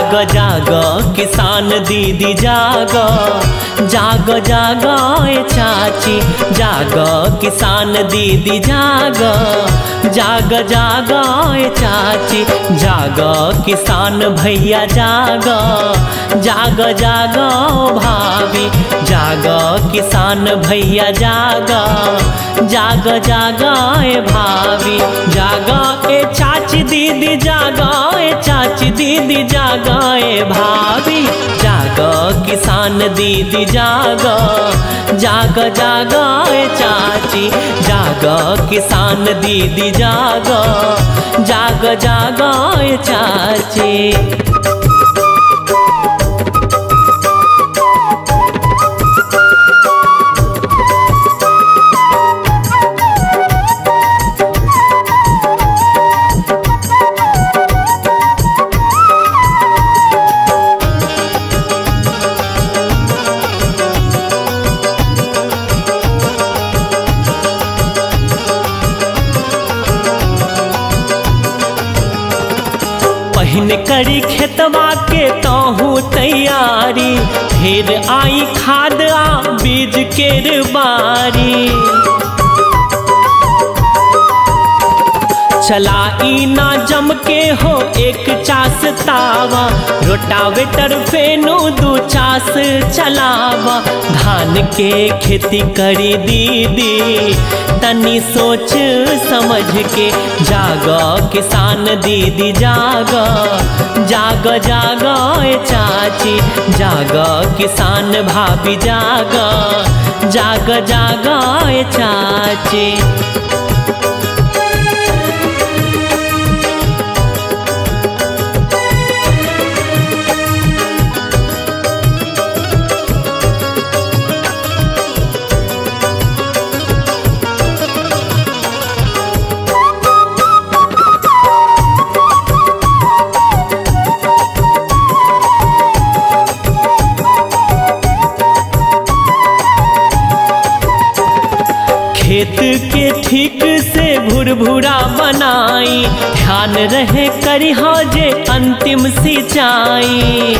जाग जाग किसान दीदी जाग जाग जाग ए चाची जाग किसान दीदी जाग जाग जाग ए चाची जाग किसान भैया जाग जाग जाग भाभी जाग किसान भैया जाग जाग जाग ए भाभी जाग ए चाची दीदी जाग ए चाची दीदी जाग ए भाभी जाग किसान दीदी जाग जाग जाग ए चाची जाग किसान दीदी जाग जाग जाग ए चाची पहिन करी खेतवा के तहू तैयारी फिर आई खाद आ बीज केर बारी चलाई ना जम के हो एक चास तावा रोटावेटर फेनो दू चास चलावा धान के खेती करी दीदी तनी सोच समझ के जाग किसान दीदी जाग जाग जाग ए चाची जाग किसान भाभी जाग जाग जाग ए चाची खेत के ठीक से भुरभुरा बनाई ध्यान रहे करी जे अंतिम सिंचाई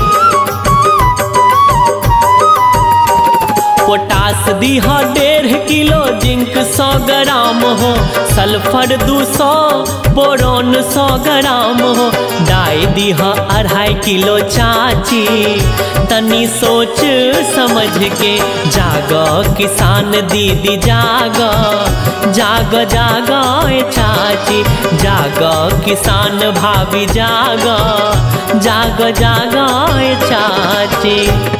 पोटास दीहा डेढ़ किलो जिंक सौ ग्राम हो सल्फर दू सौ बोरोन सौ ग्राम हो डाई दीहा अढ़ाई किलो चाची तनी सोच समझ के जाग किसान दीदी जाग जाग जाग ए चाची जाग किसान भाभी जाग जाग जाग ए चाची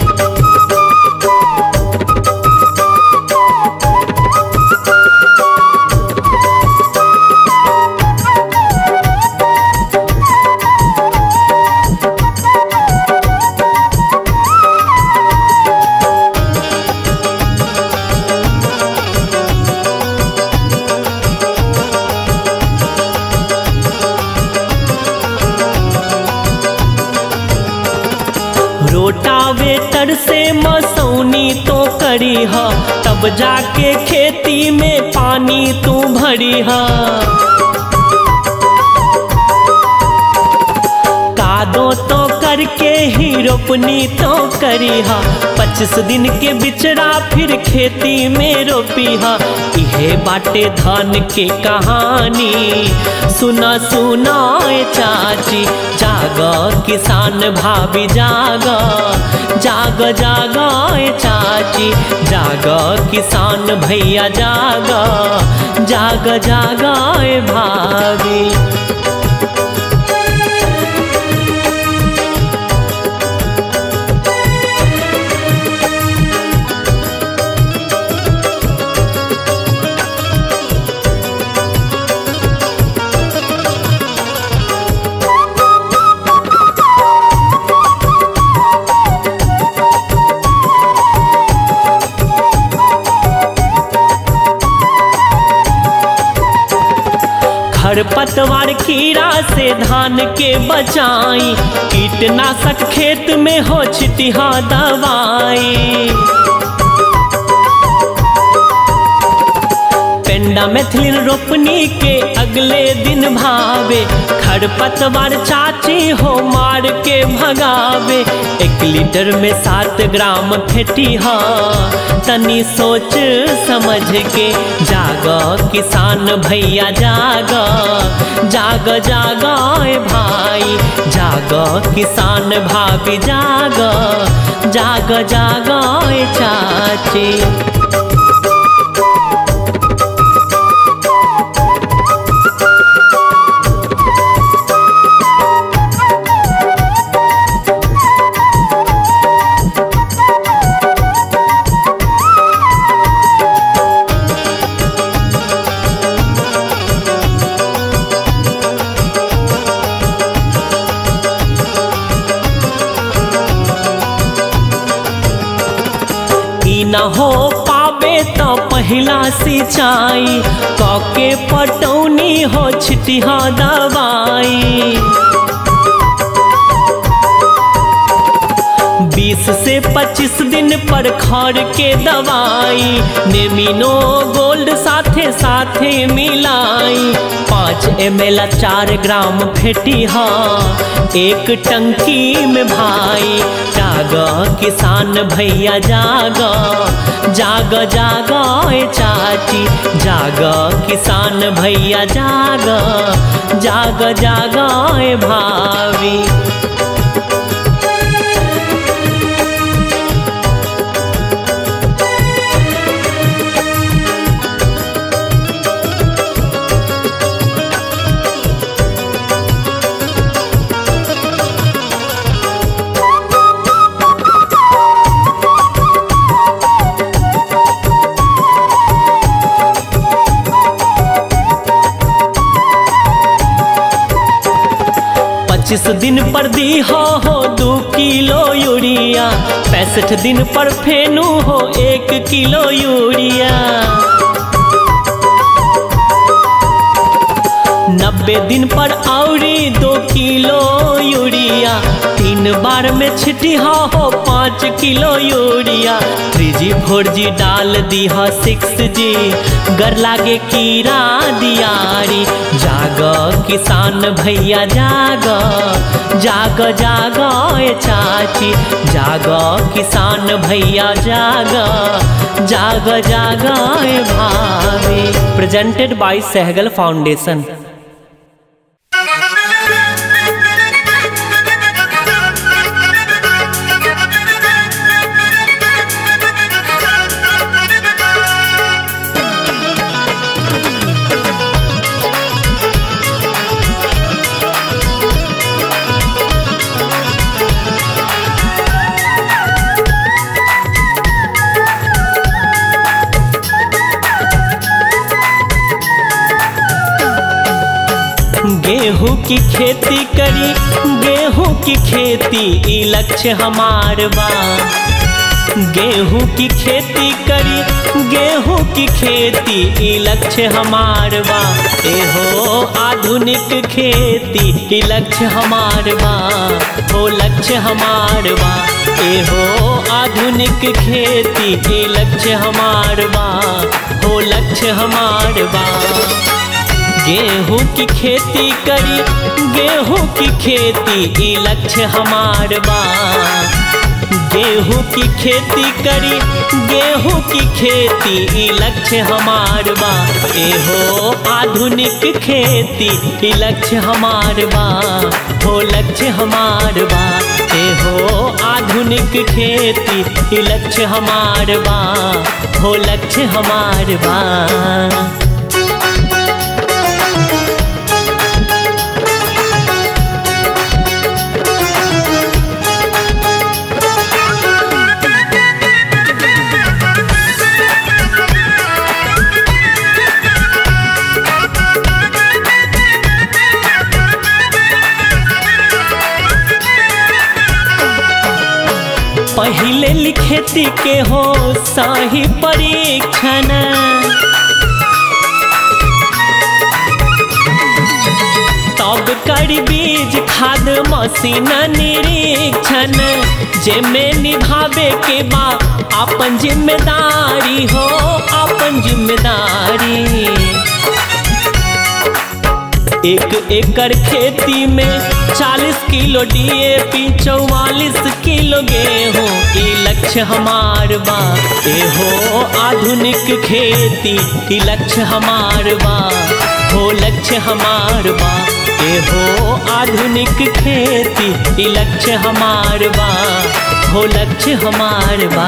रोटावेटर से मसौनी तो करी ह तब जाके खेती में पानी तू भरी ह कादो तो करके ही रोपनी तो करी हा पच्चीस दिन के बिचड़ा फिर खेती में रोपी हा इहे बाटे धान के कहानी सुना सुना ए चाची जाग किसान भाभी जाग जाग जाग ए चाची जाग किसान भैया जाग जाग जाग ए भाभी खरपतवार कीड़ा से धान के बचाई कीटनाशक खेत में हो छिटिहा दवाई पेंडा मैथिलीन रोपनी के अगले दिन भावे खरपतवार चाची हो मार के भगावे एक लीटर में सात ग्राम फेटी हा तनी सोच समझ के जाग किसान भैया जाग जाग जाग ए भाई जाग किसान भाभी जाग जाग जाग ए चाची ई न हो पावे तो पहिला सिंचाई कके पटौनी हो छिटिहा दवाई बीस से पच्चीस दिन पर खर के दवाई नेमिनो गोल्ड साथे साथे मिलाई पाँच एम एल चार ग्राम फेटी हा एक टंकी में भाई जाग किसान भैया जाग जाग जाग ए चाची जाग किसान भैया जाग जाग जाग ए भाभी पच्चीस दिन पर दी हो हो दो किलो यूरिया पैंसठ दिन पर फेनू हो एक किलो यूरिया नब्बे दिन पर औरी दो किलो यूरिया तीन बार में छिटिहा हो पाँच kilo urea three G four G डाल दी हो सिक्स जी गर लागे कीड़ा दियारी जाग किसान भैया जाग जाग जाग ए चाची जाग किसान भैया जाग जाग जाग ए भाभी प्रेजेंटेड बाय सहगल फाउंडेशन गेहूं की खेती करी गेहूं की खेती ई लक्ष्य हमार बा गेहूं की खेती करी गेहूं की खेती ई लक्ष्य हमार बा एहो आधुनिक खेती ई लक्ष्य हमार बा हो लक्ष्य हमार बा एहो आधुनिक खेती ई लक्ष्य हमार बा हो लक्ष्य हमार बा गेहूं की खेती करी गेहूं की खेती ई लक्ष्य हमार बा गेहूं की खेती करी गेहूं की खेती ई लक्ष्य हमार बा एहो आधुनिक खेती ई लक्ष्य हमार बा हो लक्ष्य हमार बा एहो आधुनिक खेती ई लक्ष्य हमार बा हो लक्ष्य हमार बा पहले लिखेती के हो सही परीक्षण तब कर बीज खाद मशीन निरीक्षण जे में निभावे के बा अपन जिम्मेदारी हो अपन जिम्मेदारी एक एकड़ खेती में 40 किलो डीएपी 44 किलो गेहूँ ई लक्ष्य हमार बा ए हो आधुनिक खेती ई लक्ष्य हमार बा हो लक्ष्य हमार बा ए हो आधुनिक खेती ई लक्ष्य हमार बा हो लक्ष्य हमार बा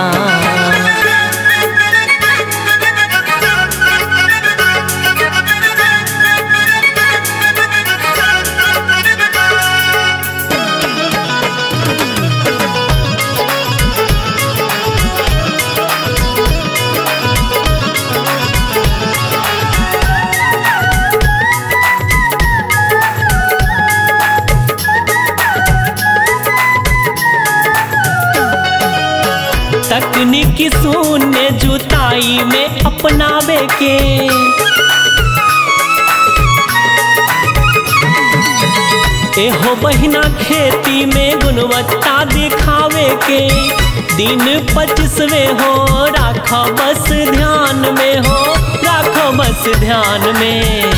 तकनीकी शून्य जुताई में अपनावे के एहो बहिना खेती में गुणवत्ता दिखावे के दिन पच्चीसवे हो राखो बस ध्यान में हो राखो बस ध्यान में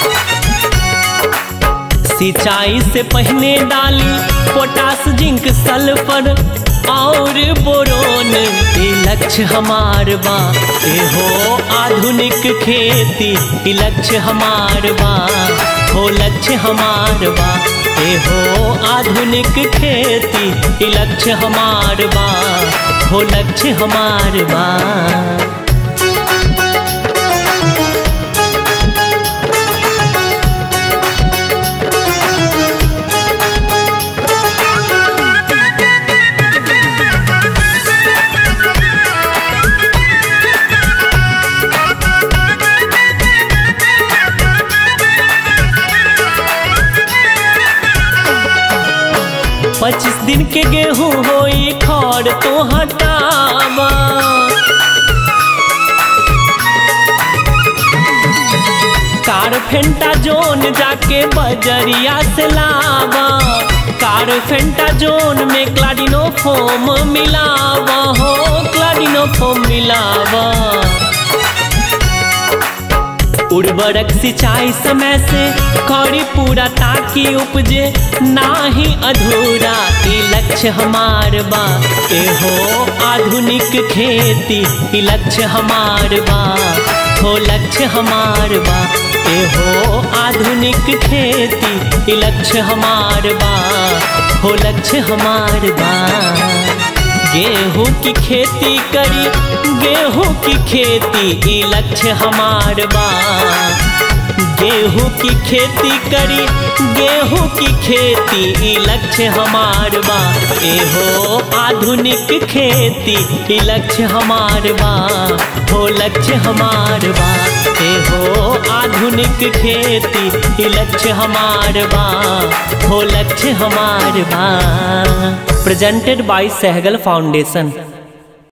सिंचाई से पहले डाली पोटास जिंक सल्फर और बोरोन ये लक्ष्य हमार बा ए हो आधुनिक खेती ये लक्ष्य हमार बा हो लक्ष्य हमार बा ए हो आधुनिक खेती ये लक्ष्य हमार बा हो लक्ष्य हमार बा पच्चीस दिन के गेहूं होई खड़ तो हटावा कार फेंटा जोन जाके बजरिया से लावा कार फेंटा जोन में क्लाडिनो फोम मिलावा हो क्लाडिनो फोम मिलावा उर्वरक सिंचाई समय से करी पूरा ताकि उपजे नाही अधूरा ई लक्ष्य हमार बा ए हो आधुनिक खेती ई लक्ष्य हमार बा हो लक्ष्य हमार बा ए हो आधुनिक खेती ई लक्ष्य हमार बा हो लक्ष्य हमार बा गेहूं की खेती करी गेहूं की खेती ई लक्ष्य हमार बा गेहूं की खेती करी गेहूं की खेती ई लक्ष्य हमार बा ए हो आधुनिक खेती ई लक्ष्य हमार बा हो लक्ष्य हमार बा ए हो आधुनिक खेती ई लक्ष्य हमार बा हो लक्ष्य हमार बा presented by Sehgal Foundation.